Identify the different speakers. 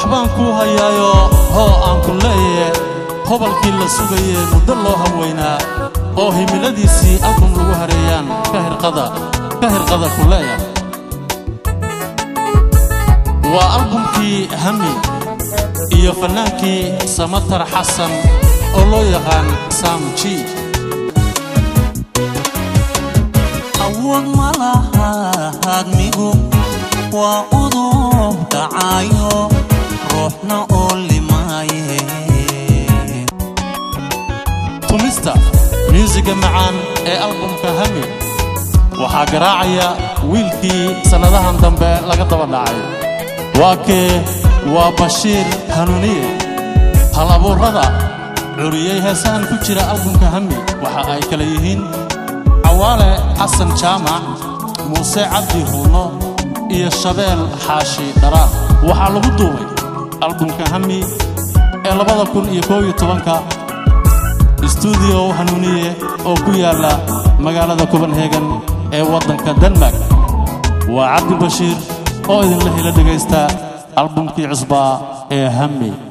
Speaker 1: waxbaan kuu hayaayo hoo aan ku leeye hobalkii la sugayee muddo loo haweynaa oo himiladiisii album lagu hareeyaan ka hirqada ka hirqada ku leeya waa albumkii hami iyo fannaankii samatar xasan oo loo yaqaan sam g
Speaker 2: awood ma laha hadmigu waa udub dhacayo ruuxna oo limaaye
Speaker 1: tumista myuusiga macaan ee albumka hami waxaa garaacaya wiilkii sannadahan dambe laga daba dhacay waa kee waa bashiir hanuuniye hal abuurrada curiyey heesahan ku jira albumka hami waxa ay kala yihiin cawaale xasan jaamac muuse cabdi huuno iyo shabeel xaashi dharaar waxaa lagu duubay albumka hami ee labada kun iyo koob iyo tobanka stuudiyo hanuuniye oo ku yaalla magaalada copenhagen ee waddanka denmark waa cabdi bashiir oo idinla helo dhegaysta albumkii cusbaa ee hami